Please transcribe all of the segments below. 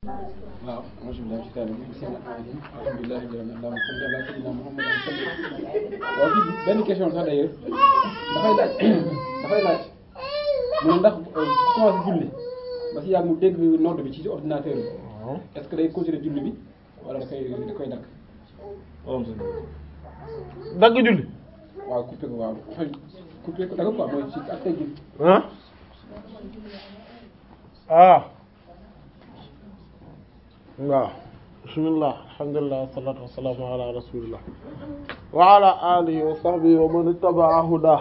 waaw alhamdulilah ci taal bi bismillah alhamdulilah allahumma salli ala sayyidina Muhammad waaw kii benn question sax d'ailleurs dafay laaj dafay laaj mu ne ndax commencé julli ba si yàgg mu dégg nodd bi ci ordinateur bi est-ce que day continuer julli bi wala da koy da koy dagg dagg julli waaw coupé ko waaw enfin coupé ko dagg quoi mooy ci ak tey julli ah ah waaw bismillah alhamdulillah wassalatu wassalamu ala rasulillah wa ala alihi wa sahbihi wa man ittaba'a huda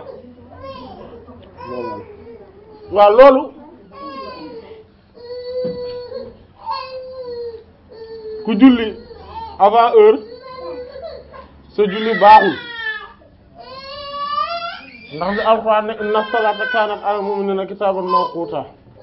waaw loolu ku julli avant heure sa julli baaxul ndax bi alquran ne inna salata kanat ala mu'minina kitaban mawquta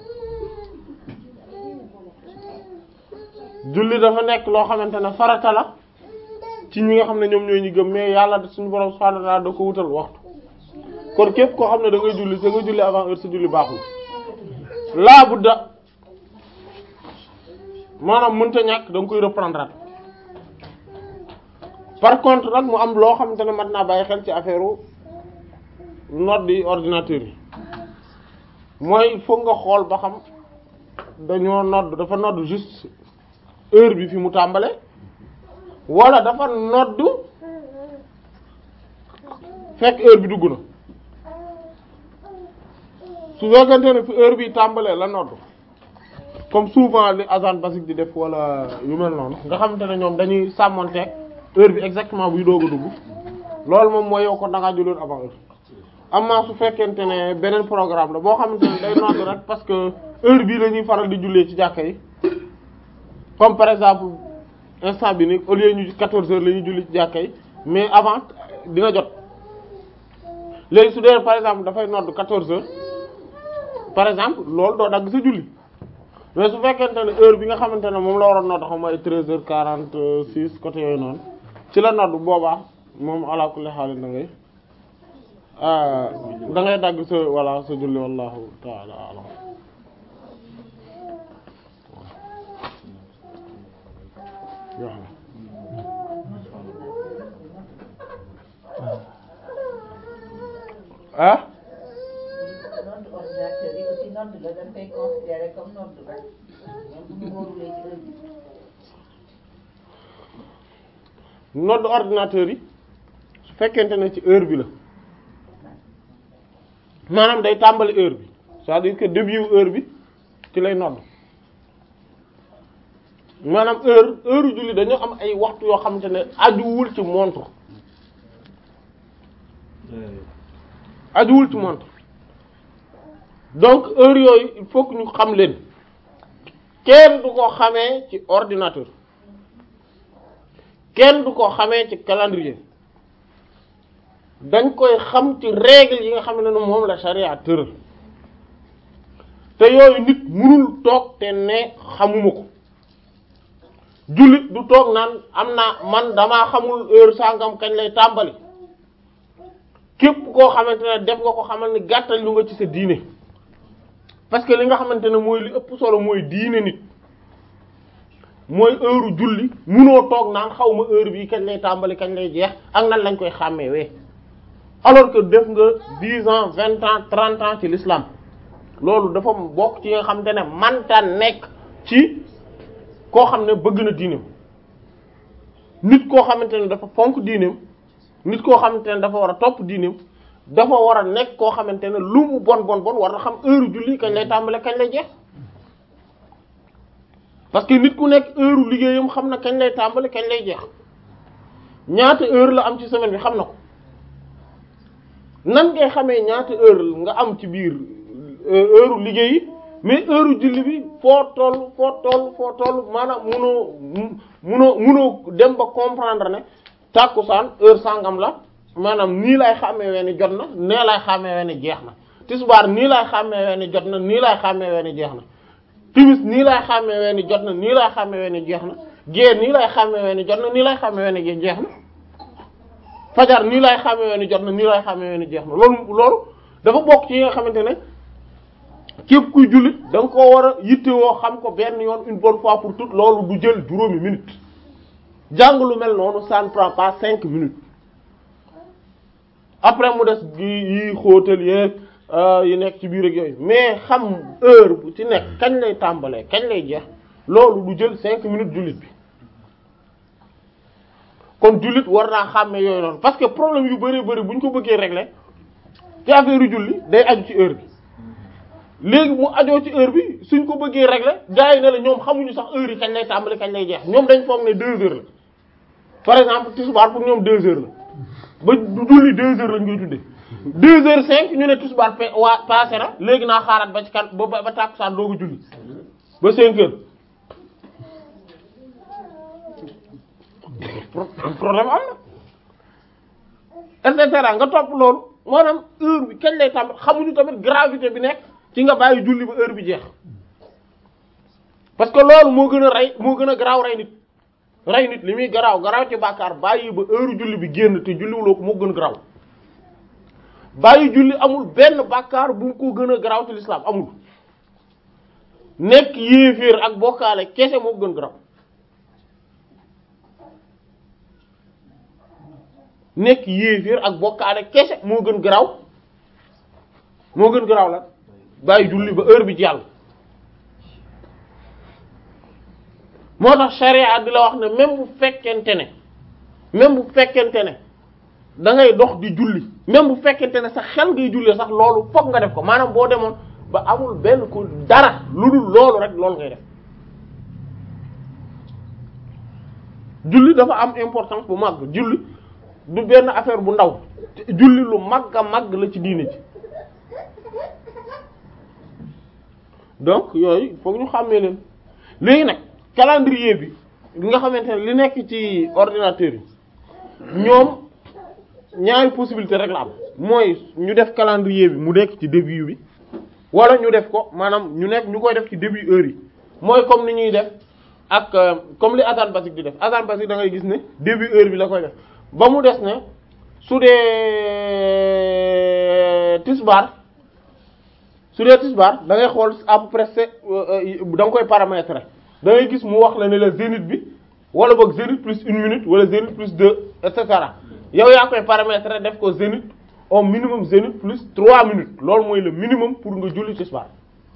julli dafa nekk loo xamante ne farata la ci ñi nga xam ne ñoom ñooy ñi gëm mais yàlla suñu borom subhanahu wa ta'ala da ko wutal waxtu kon képp koo xam ne da ngay julli te nga julli avant heure sa julli baaxul laa budda maanaam mënta ñàkk da nga koy reprendre par contre nag mu am loo xamante ne mat naa bàyyi xel ci affaire note di ordinateur yi mooy foog nga xool ba xam dañoo nodd dafa nodd juste heure bi fi mu tàmbale wala dafa nodd fekk heure bi dugg na su fekkente ne fi heure bi tàmbalee la nodd comme souvent li azan basique di def wala yu mel noonu nga xamante ne ñoom dañuy sàmmonteeg heure bi exactement buy doog a dugg loolu moom mooy yow ko da ngaa julloon avant heure amma su fekkente ne beneen programme la boo xamante ne day nodd rek parce que heure bii la ñuy faral di jullee ci jàkka yi comme par exemple instant bi ni au lieu ñu 14 heures la ñuy julli ci jàkka yi mais avant dina jot léegi su dee par exemple dafay nodd 14 heures par exemple loolu doo dagg sa julli mais su fekkente ne heure bi nga xamante ne moom la waroon nodd xam mooy 13 heures 46 côté yooyu noonu ci la nodd boobaa moom ala kulli haal da ngay da ngay dagg sa walla sa julli wallahu ta'ala a'lam ah nodd ordinateur yi aussi nodd la dañ koy considérer comme nodd rek même bu ñu wóorulee ci heure bi nodd ordinateur yi su fekkente ne ci heure bi la maanaam day tàmbali heure bi c'est-à-dire que début heure bi ci lay nodd maanaam heure heure julli dañoo am ay waxtu yoo xamante ne ajuwul ci montre ajuwul ci montre donc heure yooyu il faut que ñu xam leen kenn du ko xamee ci ordinateur kenn du ko xamee ci calendrier dañ koy xam ci règle yi nga xam ne moom la charia tëral te yooyu nit mënul toog te ne xamuma ko jullit du toog naan am naa man damaa xamul heure sangam kañ lay tàmbali képp koo xamante ne def nga ko xamal ni gàttal lu nga ci sa diine parce que li nga xamante ne mooy li ëpp solo mooy diine nit mooy heure julli munoo toog naan xaw ma heure bi kañ lay tàmbali kañ lay jeex ak nan lañ koy xàmmee alors que def nga dix ans vingt ans trente ans ci l'islam loolu dafa bokk ci nga xamante ne manta nekk ci koo xam ne bëgg na diineem nit koo xamante ne dafa fonk diineem nit koo xamante ne dafa war a topp diineem dafa war a nekk koo xamante ne lu mu bon bon bon war na xam heure julli kañ lay tàmbale kañ lay jeex parce que nit ku nekk heure liggéeyam xam na kañ lay tàmbale kañ lay jeex ñaata heure la am ci semaine bi xam na ko nan ngay xamee ñaata heure nga am ci biir heure liggéey mais heure julli bi foo toll foo toll foo toll maanaam munoo munoo munoo dem ba comprendre ne tàkkusaan heure sangam la maanaam nii lay xàmmee ni jot na nee lay xàmmee ni jeex na tisbaar nii lay xàmmee ni jot na nii lay xàmmee ni jeex na timis nii lay xàmmee ni jot na nii lay xàmmee ni jeex na gée nii lay xàmmee ni jot na nii lay xàmmee ni jeex na fajar nii lay xàmmee ni jot na nii lay xàmmee ni jeex na loolu loolu dafa bokk ci yi nga xamante ne képp kuy jullit da nga koo war a yittewoo xam ko benn yoon une bonne fois pour toutes loolu du jël juróomi minutes jàng lu mel noonu ça ne prend pas cinq minutes après mu des gi yi xóotal yeeg yi nekk ci biir ak yooyu mais xam heure bu ci nekk kañ lay tàmbalee kañ lay jeex loolu du jël cinq minutes jullit bi kon jullit war naa xàmme yooyu noonu parce que problème yu bari bari bu ñu ko bëggee régler ci affaire yu julli day aju ci heure bi léegi mu ajoo ci heure bi suñ ko bëggee régler gars yi ne la ñoom xamuñu sax heure yi kañ lay tàmbali kañ lay jeex ñoom dañ foog ne deux heures la par exemple tisbaar pour ñoom deux heures la ba julli deux heures lañ koy tuddee deux heures cinq ñu ne tisbaar pe waa passé na léegi naa xaaraat ba ci kan ba ba tàkkusaan doogu julli ba cinq heures problème am na et cetera nga topp loolu maanaam heure bi kañ lay tàmbali xamuñu tamit gravité bi nekk ci nga bàyyi julli ba heure bi jeex parce que loolu moo gën a rey moo gën a garaaw rey nit rey nit li muy garaaw garaaw ci bàkkaar bàyyi ba heure julli bi génn te julliwuloo ko moo gën a garaaw bàyyi julli amul benn bàkkaar bu ko gën a garaaw ci l'islam amul nekk yéeféer ak bokkaale kese moo gën garaaw nekk yéeféer ak bokkaale kese moo gën garaaw moo gën garaaw la bàyyi julli ba heure bi jàll moo tax charia di la wax ne même bu fekkente ne même bu fekkente ne da ngay dox di julli même bu fekkente ne sax xel ngay julli sax loolu fokk nga def ko maanaam boo demoon ba amul benn ko dara lu dul loolu rek loolu ngay def julli dafa am importance bu màgg julli du benn affaire bu ndaw julli lu màgg a màgg la ci diine ci donc yooyu foog ñu xàmmee leen léegi nag calendrier bi bi nga xamante ne li nekk ci ordinateur yi ñoom ñaari possibilité rek la am mooy ñu def calendrier bi mu nekk ci début bi wala ñu def ko maanaam ñu nekk ñu koy def ci début heure yi mooy comme ni ñuy def ak comme li Assane Basique di def Assane Basique da ngay gis ne début heure bi la koy def ba mu des ne su dee tisbaar su dee tisbaar da ngay xool à peu près c'est da nga koy paramétrer da ngay gis mu wax la ne la zénith bi wala boog zénith plus une minute wala zénith plus deux et cetera yow yaa koy paramétrer def ko zénith au minimum zénith plus trois minutes loolu mooy le minimum pour nga julli tisbaar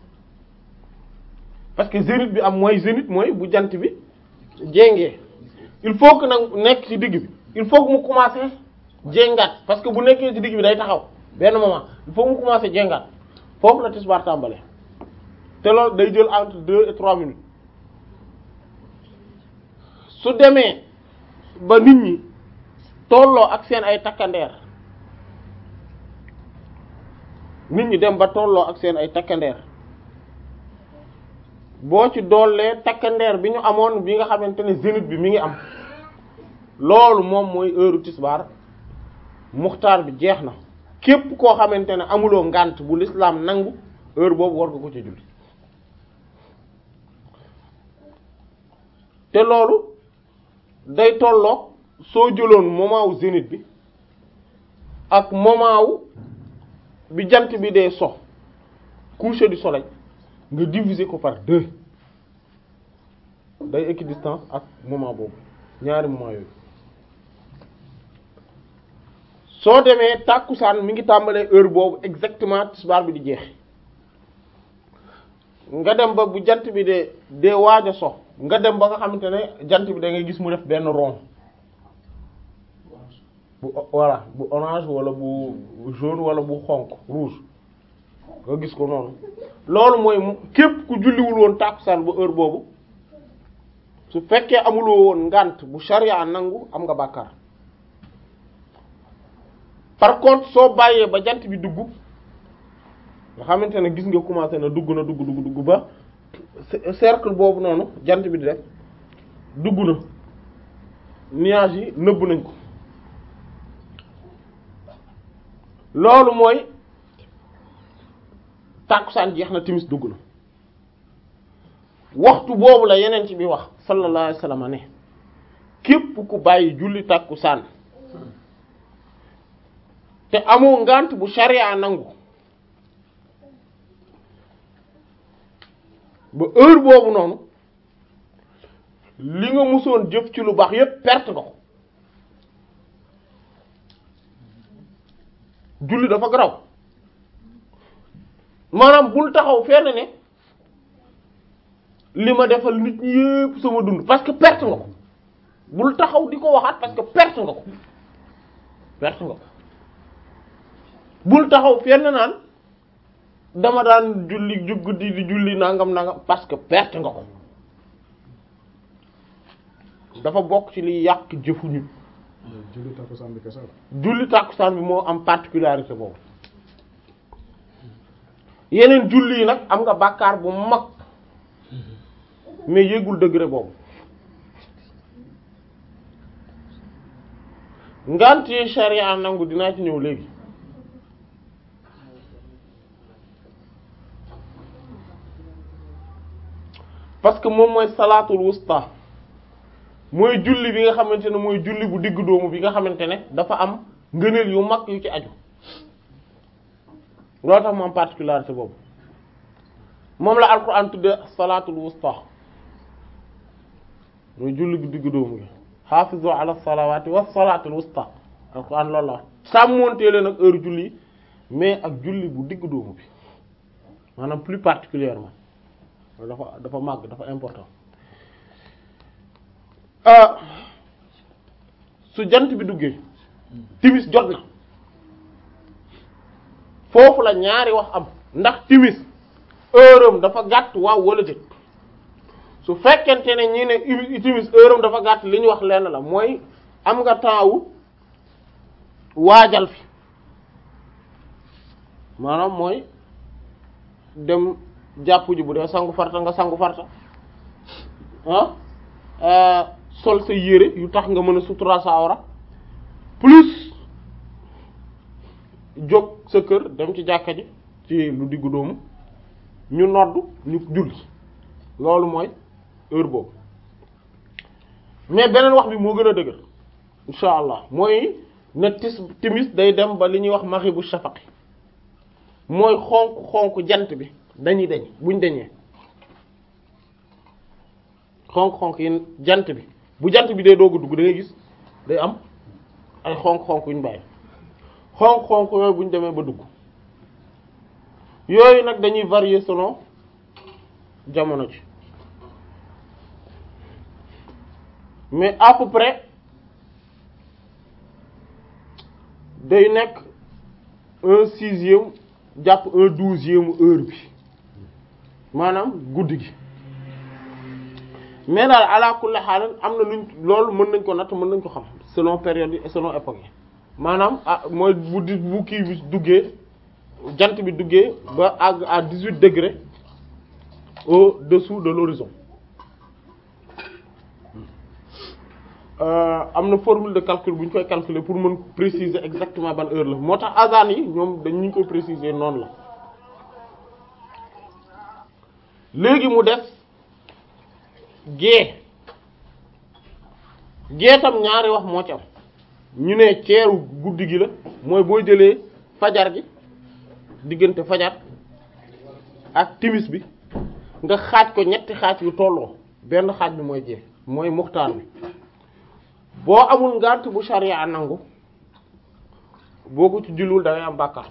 parce que zénith bi am mooy zénith mooy bu jant bi jéngee il faut que nag nekk ci digg bi il faut que mu commencer jéngaat parce que bu nekkee ci digg bi day taxaw benn moment il faut que mu commencer jéngaat foofu la tisbaar tàmbale te loolu day jël entre deux et trois minutes su demee ba nit ñi tolloo ak seen ay takkandeer nit ñi dem ba tolloo ak seen ay takkandeer boo ci doolee takkandeer bi ñu amoon bi nga xamante ne zénith bi mi ngi am loolu moom mooy heure tisbaar muxtaar bi jeex na képp koo xamante ne amuloo ngànt bu l'islam nangu heure boobu war nga ko ci julli te loolu day tolloog soo jëloon moment wu zénith bi ak moment wu bi jant bi dee so coucher du soleil nga diviser ko par deux day équidistance ak moment boobu ñaari moment yooyu soo demee tàkkusaan mi ngi tàmbalee heure boobu exactement tisbaar bi di jeex nga dem ba bu jant bi de dee waaj a so nga dem ba nga xamante ne jant bi da ngay gis mu def benn rond bu voilà bu orange wala bu jaune wala bu xonq rouge nga gis ko noonu loolu mooy képp ku julliwul woon tàkkusaan ba heure boobu su fekkee amuloo woon ngànt bu sharia nangu am nga bàkkaar par contre soo bàyyee ba jant bi dugg nga xamante ne gis nga commencé na dugg na dugg dugg dugg ba cercle boobu noonu jant bi di def dugg na nuages yi nëbb nañ ko loolu mooy tàkkusaan jeex na timis dugg na waxtu boobu la yeneen ci bi wax sallallahu alayhi wasallam ne képp ku bàyyi julli tàkkusaan te amoo ngant bu sharia nangu ba heure boobu noonu li nga musoon jëf ci lu baax yépp perte nga ko julli dafa garaw maanaam bul taxaw fenn ne li ma defal nit ñi yépp sama dund parce que perte nga ko bul taxaw di ko waxaat parce que perte nga ko perte nga ko bul taxaw fenn naan dama daan julli ju guddi di julli nangam nangam parce que perte nga ko dafa bokk ci liy yàq jëfu nit julli takkusaan bi kese la. julli tàkkusaan bi moo am particularité boobu yeneen julli yi nag am nga bàkkaar bu mag mais yéegul degré boobu ngant yi sharia nangu dinaa ci ñëw léegi parce que moom mooy salaatul wusta mooy julli bi nga xamante ne mooy julli bu digg doomu bi nga xamante ne dafa am ngëneel yu mag yu ci aju loolu tax mu am particularité boobu moom la alquran tudde salaatul wusta mooy julli bu digg doomu gi xaafizu ala salawaati wa salaatul wusta alquran loolu la wax sàmmontee leen ak heure julli mais ak julli bu digg doomu bi maanaam plus particulièrement dafa dafa màgg dafa important su jant bi duggee timis jot na foofu la ñaari wax am ndax timis heure am dafa gàtt waaw wala déet su fekkente ne ñi ne timis heure am dafa gàtt li ñu wax lenn la mooy am nga temps wu waajal fi maanaam mooy dem jàpp ji bu dee sangu farta nga sangu farta ah sol sa yére yu tax nga mën a sutura sa awra plus jóg sa kër dem ci jàkka ji ci lu diggu doomu ñu nodd ñu julli loolu mooy heure boobu mais beneen wax bi moo gën a dëgër insha allah mooy ne tis timis day dem ba li ñuy wax maghibu shafaqi mooy xonk xonk jant bi dañuy dañ buñ dañee xonk-xonk yi jant bi bu jant bi dee doog a dugg da ngay gis day am ay xonk-xonk yuñ bàyyi xonk-xonk yooyu buñ demee ba dugg yooyu nag dañuy varier selon jamono ji mais à peu près day nekk un sixième jàpp un douzième heure bi maanaam guddi gi mais daal ala kulli xaal am na luñ loolu mën nañ ko natt mën nañ ko xam selon période yi et selon époque yi maanaam ah mooy bu di bu kii bi duggee jant bi duggee ba àgg à dix-huit degrés au-dessous de l'horizon am na formule de calcul bu ñu koy calculer pour mën préciser exactement ban heure la moo tax azan yi ñoom dañ ñu koy préciser noonu la léegi mu def gée gée tam ñaari wax moo ci am ñu ne ceeru guddi gi la mooy boo jëlee fajar gi diggante fajar ak timis bi nga xaaj ko ñetti xaaj yu tolloo benn xaaj bi mooy gée mooy muxtaar bi boo amul ngànt bu sharia nangu boo ko ci julul da ngay am bàkkaar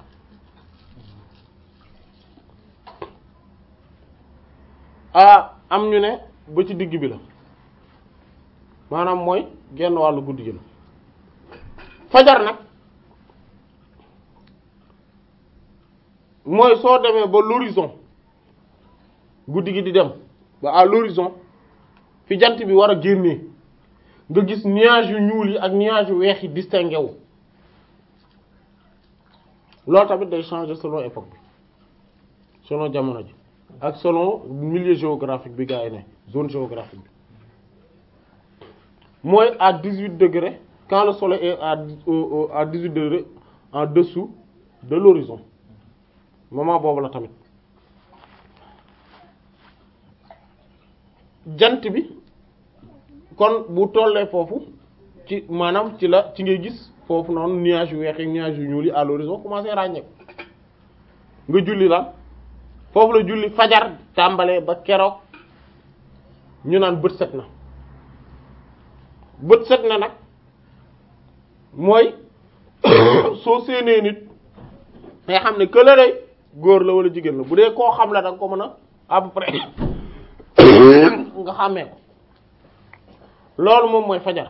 ah am ñu ne ba ci digg bi la maanaam mooy genn wàllu guddi gi la fajar nag mooy soo demee ba l'horizon guddi gi di dem ba à l'horizon fi jant bi war a génnee nga gis nuage yu ñuul yi ak nuage yu weex yi distingué wu loolu tamit day changer selon époque bi selon jamono ji ak selon milieu géographique bi gaa yi ne zone géographique bi mooy à dix-huit degrés quand le soleil est à à dix-huit degrés en dessous de l'horizon moment boobu la tamit jant bi kon bu tollee foofu ci maanaam ci la ci ngay gis foofu noonu nuage yu weex ak nuage yu ñuul yi à l'horizon commencé ràññeeku nga julli la foofu la julli fajar tàmbalee ba keroog ñu naan bët set na bët set na nag mooy soo séenee nit nga xam ne këla day góor la wala jigéen la bu dee koo xam la da nga ko mën a à peu près nga xàmmee ko loolu moom mooy fajar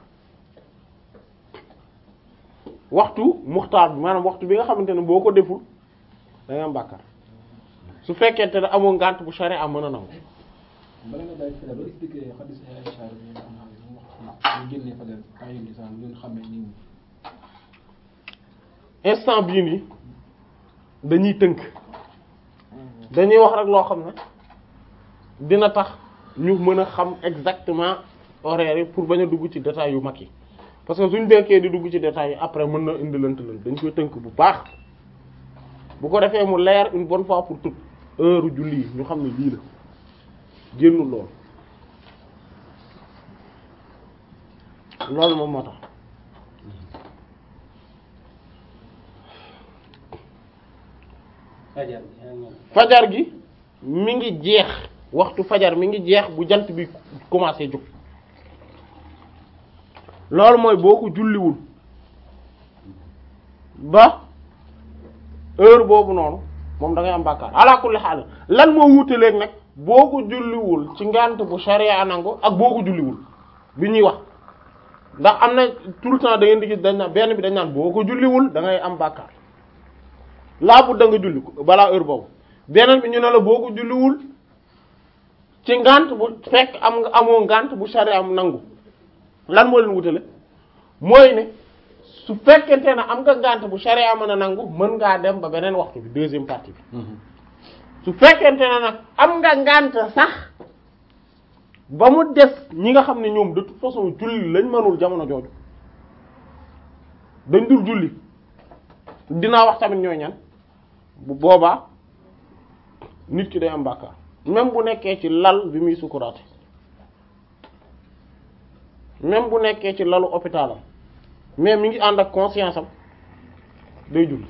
waxtu muxtaar bi maanaam waxtu bi nga xamante ne boo ko deful da nga am bàkkaar su fekkente ne amoo ngànt bu sharia mën a nangu bala nga bàyyi fajar ba expliqué xadis ay Aïcha bi nga xam ne mu wax ñu génnee fajar temps yi lisaan ngeen xamee nit ñi instant bii nii dañuy tënk dañuy wax rek loo xam ne dina tax ñu mën a xam exactement horaire yi pour bañ a dugg ci détails yu mag yi parce que suñ denkee di dugg ci détails yi après mën na indi lënt lënt dañ koy tënk bu baax bu ko defee mu leer une bonne fois pour toutes heure julli yi ñu xam ne lii la génnul lool loolu moom moo tax fajar fajar gi mi ngi jeex waxtu fajar mi ngi jeex bu jant bi commencé jóg loolu mooy boo ko julliwul ba heure boobu noonu moom da ngay am bàkkaar ala kulli xaal lan moo wuutaleeg nag boo ko julliwul ci ngànt bu sharia nangu ak boo ko julliwul bi ñuy wax ndax am na tout le temps da ngeen di gis dañ naan benn bi dañ naan boo ko julliwul da ngay am bàkkaar laa bu da nga julli ko balaa heure boobu beneen bi ñu ne la boo ko julliwul ci ngànt bu fekk am nga amoo ngànt bu sharia am nangu lan moo leen wutale mooy ne su fekkente ne am nga ngànt bu sharia mën a nangu mën ngaa dem ba beneen waxtu bi deuxième partie bi su fekkente ne nag am nga ngànt sax ba mu des ñi nga xam ne ñoom de toute façon julli lañ mënul jamono jooju dañ dul julli dinaa wax tamit ñooy ñan bu boobaa nit ki day am bàkkaar même bu nekkee ci lal bi muy sukuraate même bu nekkee ci lalu hôpitalam mais mi ngi ànd ak conscience am day julli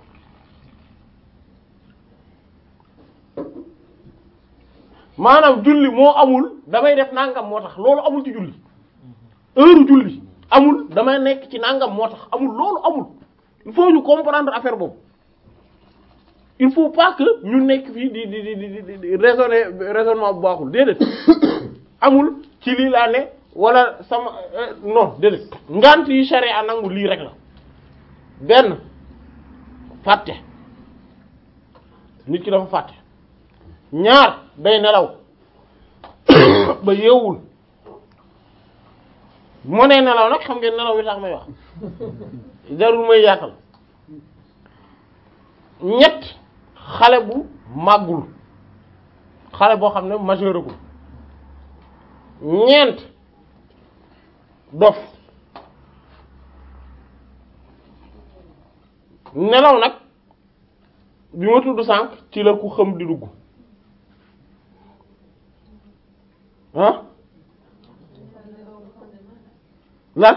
maanaam julli moo amul damay def nangam moo tax loolu amul ci julli heure julli amul damay nekk ci nangam moo tax amul loolu amul il faut ñu comprendre affaire boobu il faut pas que ñu nekk fii di di di di di raisonner raisonnement bu baaxul déedéet amul ci lii laa ne wala sama non déedéet ngant yi sharia nangu lii rek la benn fàtte nit ki dafa fàtte ñaar day nelaw ba yeewul moo nee nelaw nag xam ngeen nelaw wi tax may wax jarul may yaatal ñett xale bu màggul xale boo xam ne majeuragul ñeent dof nelaw nag bi ma tudd sànq ci la ku xam di dugg ah lan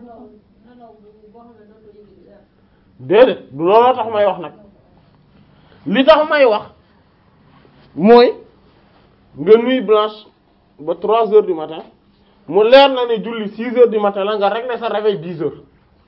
déedéet du looloo tax may wax nag li tax may wax mooy nga nuit blanche ba trois heures du matin mu leer na ne julli six heures du matin la nga régler sa réveil dix heures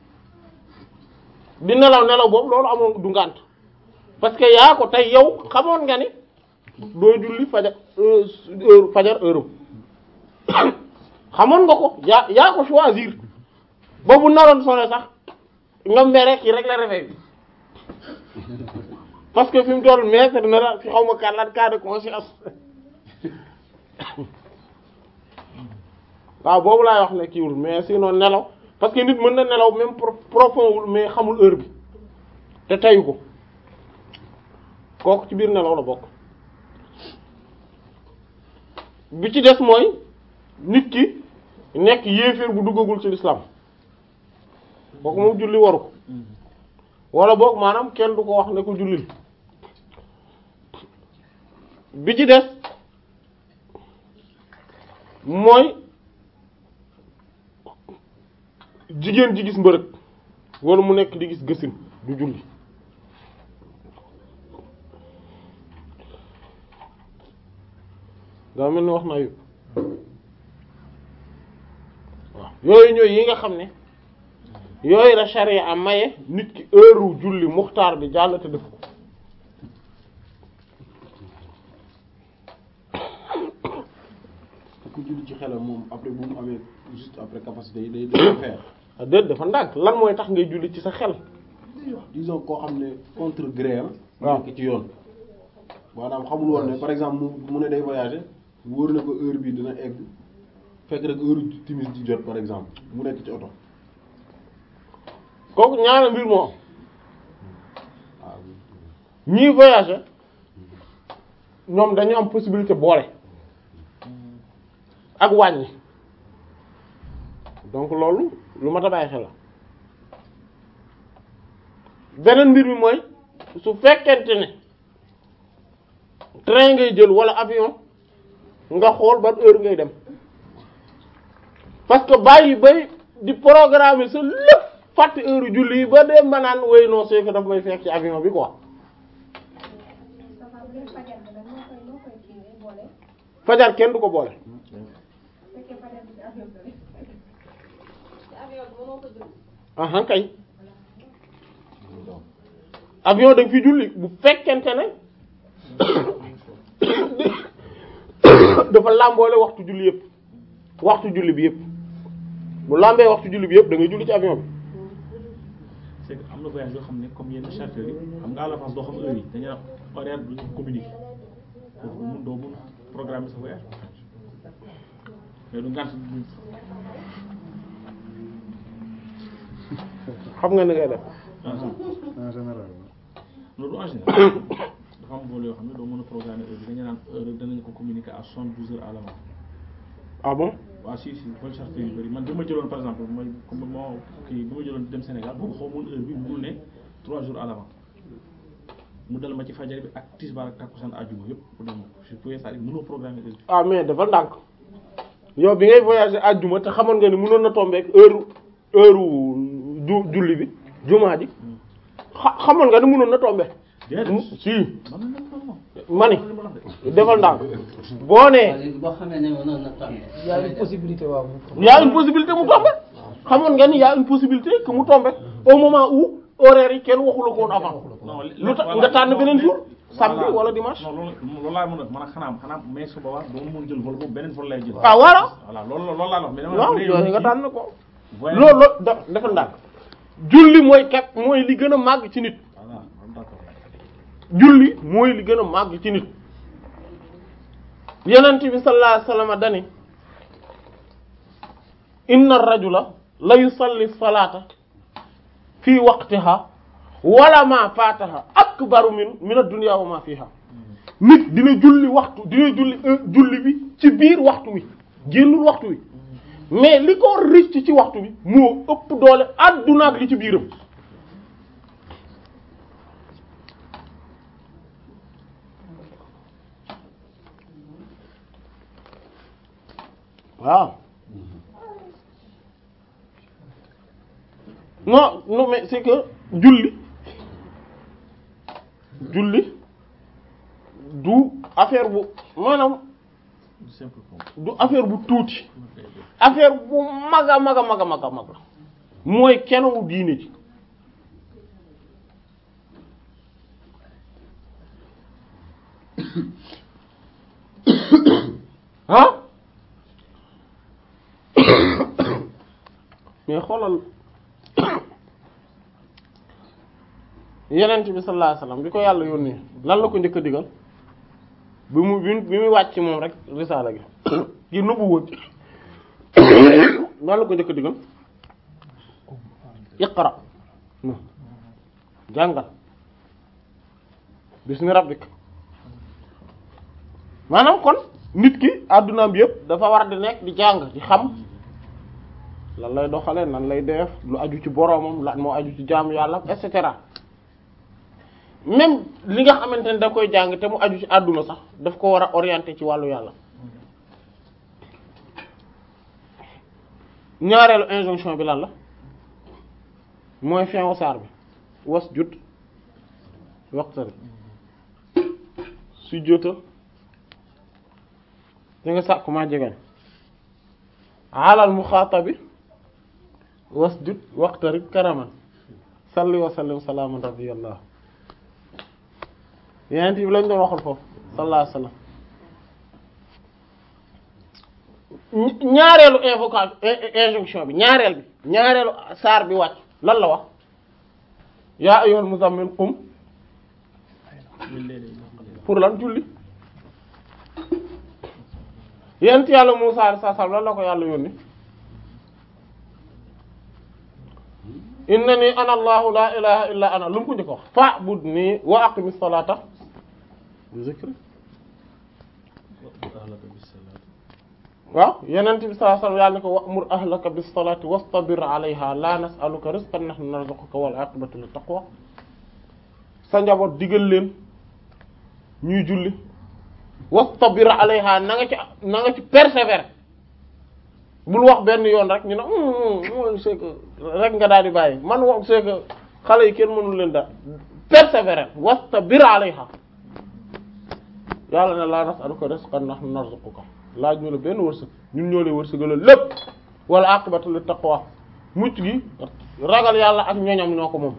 di nelaw nelaw boobu loolu amoon du ngànt parce que yaa ko tey yow xamoon nga ni doo julli fajar heure fajar heure xamoon nga ko yaa yaa ko choisir ba bu naroon sone sax nga mere ki régler réveil bi parce que fi mu toll maître na la fi xaw ma kàllaat cas de conscience waaw boobu laay wax ne kiiwul mais sinon nelaw parce que nit mën na nelaw même profond wul mais xamul heure bi te tayu ko kooku ci biir nelaw la bokk bi ci des mooy nit ki nekk yéeféer bu duggagul ci l'islam kooku moom julli waru ko wala boog maanaam kenn du ko wax ne ko jullil bi ci des mooy jigéen ji gis mbërëg wala mu nekk di gis gësin du julli daa mel ni wax naa yëpp waaw yooyu ñooy yi nga xam ne yooyu la charia a maye nit ki heure julli muxtaar bi jàll te def ko ku julli ci xelam moom après bu mu amee juste après capacité yi day day faire ah déet dafa ndànk lan mooy tax ngay julli ci sa xel disons koo xam ne contre gré am waaw. nekk ci yoon maanaam xamul woon ne par exemple mu mu ne day voyager wóor na ko heure bi dina egg fekk rek heure timis di jot par exemple mu nekk ci oto kooku ñaara mbir moo am waaw ñii voyager ñoom dañu am possibilité boole ak wàññi donc loolu lu mat a bàyyi xel la beneen mbir mi mooy su fekkente ne train ngay jël wala avion nga xool ban heure ngay dem parce que bàyyi bay di programmer sa lépp fàtte heure julli yi ba dem ba naan way non c'est que daf may fekk ci avion bi quoi Safa bu dee fajar bi nag noo koy noo koy kiiwee boole fajar kenn du ko boole bu fekkee fajar bi ci avion bi la. ci avion bi mënoo ko jël. aha kay avion da nga fi julli bu fekkente ne dafa làmboole waxtu julli yëpp waxtu julli bi yëpp bu làmbee waxtu julli bi yëpp da ngay julli ci avion bi c'est que am na voyage yoo xam ne comme yenn charteurs yi xam nga à l'avance doo xam heure yi dañuy am horaire bu ñu communiqué foofu mun doo mun programmer sa voyage mais du ngant xam nga ni ngay def en général loolu en général dafa am bool yoo xam ne doo mën a programmer heure bi dañu naan heure danañ ko communiquer à soixante-douze heures à l'avance ah bon waaw si si vol charter yu bëri man bi ma jëloon par exemple mooy comme moo kii bi ma jëloon dem Sénégal boobu xaw mun heure bi mu ne trois jours à l'avance mu dal ma ci fajar bi ak tisbaar ak takkusaan àjjuma yëpp mu dem je pouvais c'est-à-dire mënoo programmer heure bi ah mais dafa ndànk yow bi ngay voyager àjjuma te xamoon nga ni mënoon na tomber ak heure heure ju julli bi jumaa ji xa xamoon nga ni mënoon na tomber déedéet si man na dem non ma ni li ma la wax de defal ndànk boo nee léegi boo xamee ne mënoon na tànn. Il y a une possibilité waaw. y a une possibilité mu tombe xamoon nga ni y a une possibilité que mu tombe au moment où horaire yi kenn waxula ko woon avant non lu tax nga tànn beneen jour samedi wala dimanche non loolu loolu laa mën a man a xanaa xanaa mais su boobaa doo mën jël vol boobu beneen vol lay jël ah voilà voilà loolu loolu laa la wax mais dama waaw bu dee yooyu nit nga ki tànn ko voyage- loolu la da defal ndànk julli mooy kat mooy li gën a màgg ci nit voilà d'accord julli mooy li gën a màgg ci nit yonent bi sallallahu alayhi wasallam dani inna ar-rajula la yusalli salata fi waqtiha wala ma fataha akbaru min min ad-dunya wa ma fiha nit dina julli waxtu dina julli euh, julli bi ci biir waxtu wi génnul waxtu wi mais li ko rëcc ci waxtu bi moo ëpp doole adduna ak li ci biiram waaw non non mais c'est que julli julli du affaire bu maanaam du simple comme du affaire bu tuuti affaire bu mag a mag a mag a mag a mag la mooy kenowu diine ji ah mais xoolal yenent bi sallallahu alayhi wasallam bi ko yàlla yónnee lan la ko njëkk a digal bi mu bi bi muy wàcc moom rek risaala gi gi nëbbu woon lan la ko njëkk a digal iqra no jàngal bismi rabbik maanaam kon nit ki addunaam bi yëpp dafa war di nekk di jàng di xam lan lay doxale nan lay def lu aju ci boroomam lan moo aju ci jaamu yàlla et cetera même li nga xamante ne da koy jàng te mu aju ci àdduna sax daf ko war a orienter ci wàllu yàlla ñaareelu injonction bi lan la mooy fin wu saar bi was jut waqtari su jotal da nga sàkku maa jegeñ alal muxaatabi wasjud waqtarib karaman salli wa sallim salaaman rabbiyallah yeneen bi lañ doon waxal foofu sallallahu alayhi wasallam ñaareelu invocation injonction bi ñaareel bi ñaareelu saar bi wàcc lan la wax yaa ayyuhal muzammil qum pour lan julli yent yàlla Musaa alayhi salaam lan la ko yàlla yónni innani ana allahu la ilaha illa ana lu mu ko njëkk wax fa'budni wa aqimis salata bi zikri waaw yenent bi sallallahu alayhi wasallam yàlla ne ko wa'mur ahlaka bis salati wastabir alayha la nas'aluka rizqan nahnu narzuquka wal aqibatu lit taqwa sa njaboot digal leen ñuy julli wastabir alayha na nga ci na nga ci persévérer bul wax benn yoon rek ñu ne mooy c'est que rek nga daal di bàyyi man wax c'est que xale yi kenn mënul leen daal persévérer wastabir alayha yàlla ne la nas'aluka rizqan nahnu narzuquka laaj ñu la benn wërsëg ñun ñoo lay wërsëgalal lépp wala aqibatu lit taqwa mucc gi ragal yàlla ak ñoñam ñoo ko moom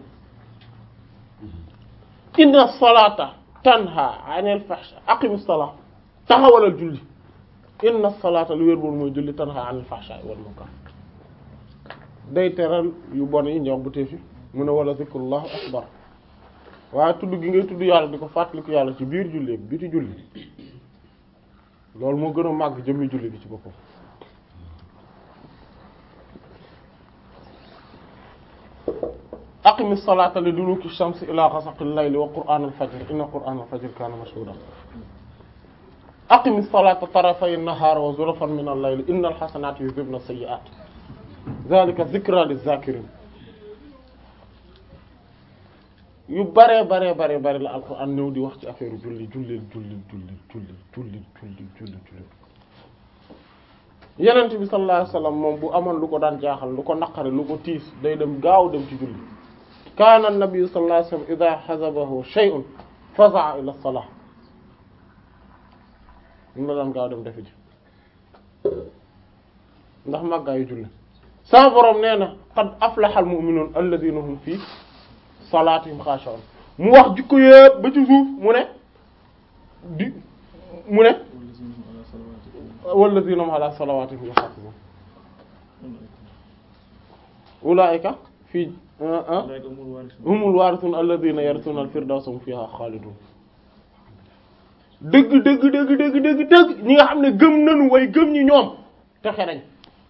inna salata tanha anil fahsha aqimis salat taxawalal julli inna salata lu wér boon mooy julli tanha anil fahsha wal munkar day teral yu bon yi ñox bu tee fi mu ne wala zikrullah akbar waaye tudd gi ngay tudd yàlla di ko fàttaliku yàlla ci biir julli biti julli loolu moo gën a màgg jëmmi julli gi ci boppam aqimi salata li duluki shamsi ila ghasaqil layli wa qur'an al-fajr inna qur'an al-fajr kana mashhuda aqimi salata tarafay an-nahar wa zulfan min al-layli inna al-hasanati yudhibna as-sayyi'at dhalika dhikra liz-zakirin yu bare bare bare bare la alquran ñëw di wax ci affaire julli julli julli julli julli julli julli julli julli yenent bi sallallahu alayhi wasallam moom bu amoon lu ko daan jaaxal lu ko naqare lu ko tiis day dem gaaw dem ci julli kaana an-nabi sallallahu alayhi wasallam idha hazabahu shay'un faza'a ila as-salah mu la daan gaaw dem defi ji ndax màggaayu julli sa borom nee na qad aflaha al-mu'minun alladhina hum fii salaatihim xaashi'un mu wax jikko yëpp ba ci suuf mu ne di mu ne wallazina hum ala salawatihim yuhafizun ulaa'ika fii humul waarithun alladhina yarithuna al-firdawsa hum fiha xaalidun dëgg dëgg dëgg dëgg dëgg dëgg ñi nga xam ne gëm nañu way gëm ñi ñoom texe nañ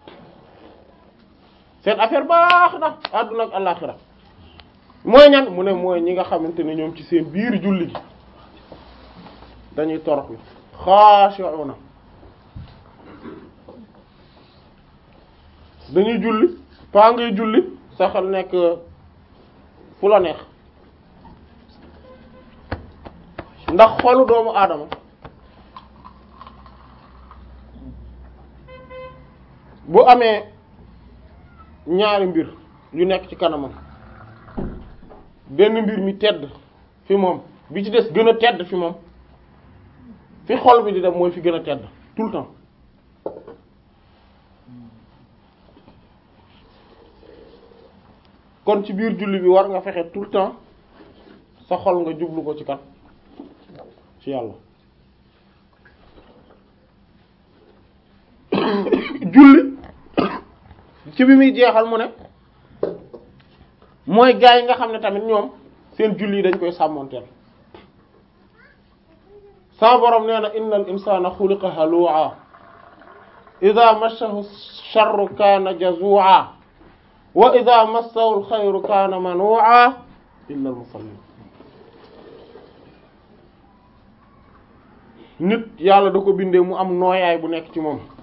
seen affaire baax na àdduna ak àllaxira mooy ñan mu ne mooy ñi nga xamante ne ñoom ci seen biir julli gi dañuy toroxlu xaashi'una dañuy julli paa ngay julli sa xel nekk fu la neex ndax xolu doomu aadama bu amee ñaari mbir yu nekk ci kanamam benn mbir mi tedd fi moom bi ci des gën a tedd fi moom fi xol bi di dem mooy fi gën a tedd tout le temps kon ci biir julli bi war nga fexe tout le temps sa xol nga jublu ko ci kat ci yàlla julli ci bi muy jeexal mu ne mooy gaa yi nga xam ne tamit ñoom seen julli yi dañ koy sàmmonteel sa borom nee na innal insana xuliqa halu'a idha massahu sharru kana jazu'a wa idha massahu alxayru kana manu'a illa almusallin nit yàlla da ko bindee mu am nooyaay bu nekk ci moom